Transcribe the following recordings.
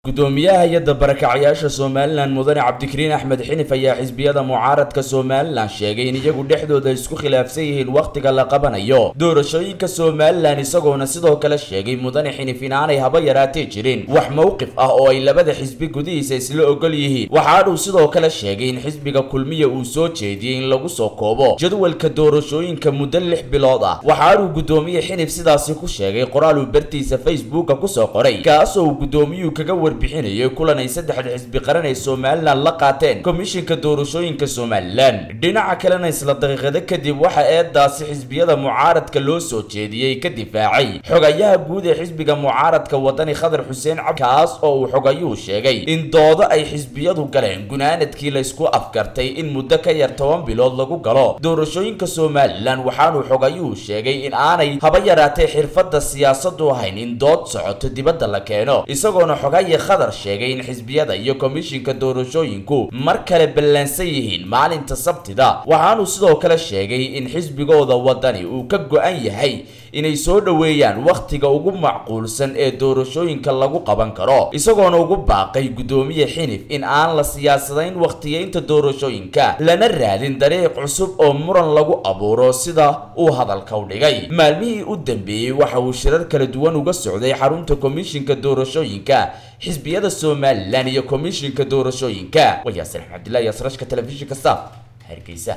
gudoomiyaha hay-adda barakacyaasha somalilan mudane cabdikariin axmed xinif ayaa xisbiyada mucaaradka somalilan sheegay in iyagu dhexdooda isku khilaafsan yihiin wakhtiga la qabanayo doorashooyinka somalilan isagoona sidoo kale sheegay mudane xinif in aanay haba yaraatee jirin wax mowqif ah oo ay labada xisbi gudihiisa isla ogol yihiin waxaanuu sidoo kale sheegay in xisbiga kulmiya uu soo jeediyey in lagu soo koobo jadwalka doorashooyinka muddo lix bilood ah waxaanuu gudoomiye xinif sidaasi ku sheegay qoraal uu bartiisa facebooka kusoo qoray kaasoo uu gudoomiyuhu kaga warbixinayay kulan ay saddexda xisbi qaran ee somalilan la qaateen komishinka doorashooyinka somalilan dhinaca kalena isla daqiiqado kadib waxa eedaasi xisbiyada mucaaradka loo soo jeediyey ka difaacay xogayaha guud ee xisbiga mucaaradka wadani khadar xuseen cabdi kaas oo uu xogayuhu sheegay in doodo ay xisbiyadu galeen gunaanadkii laysku afgartay in muddo ka yar toban bilood lagu galo doorashooyinka somalilan waxaanuu xogayuhu sheegay in aanay haba yaraatee xirfadda siyaasadu ahayn in dood socoto dibadda la keeno isagoona xogaye khadar sheegay in xisbiyada iyo komishinka doorashooyinku mar kale ballansan yihiin maalinta sabtida waxaanuu sidoo kale sheegay in xisbigooda wadani uu ka go-an yahay inay soo dhoweeyaan wakhtiga ugu macquulsan ee doorashooyinka lagu qaban karo isagoona ugu baaqay gudoomiye xinif in aan la siyaasadayn wakhtiyeynta doorashooyinka lana raadin dariiq cusub oo muran lagu abuuro sida uu hadalka u dhigay maalmihii u dambeeyey waxa uu shirar kala duwan uga socday xarunta komishinka doorashooyinka xisbiyada somalilan iyo komishinka doorashooyinka waa yaasir axmed cabdillahi yaasrashka telefishinka staff hargeysa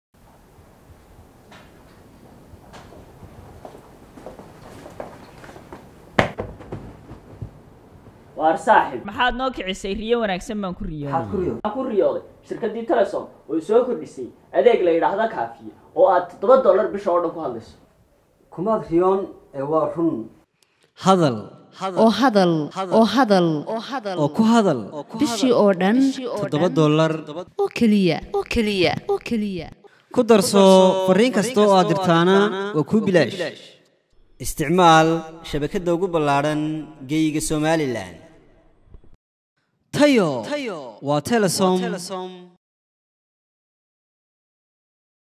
waar saaxib maxaad noo kicisay riyo wanaagsan baan ku maxaad ku riyooday riyooday waxaan ku riyooday shirkaddii telesom oo soo kordhisay adeeg la yidhaahda kaafiye oo aad toddoba dollar bisha oo dhan ku hadlayso kumaad riyoon ee waa run hadal oo hadal oo hadal oo ku hadal bishii oo dhan toddoba dollar oo keliya oo keliya oo keliya ku darso fariin kasta oo aad dirtaana waa kuu bilaash isticmaal shabakadda ugu ballaadhan geeyiga somalilan tayo waa telesom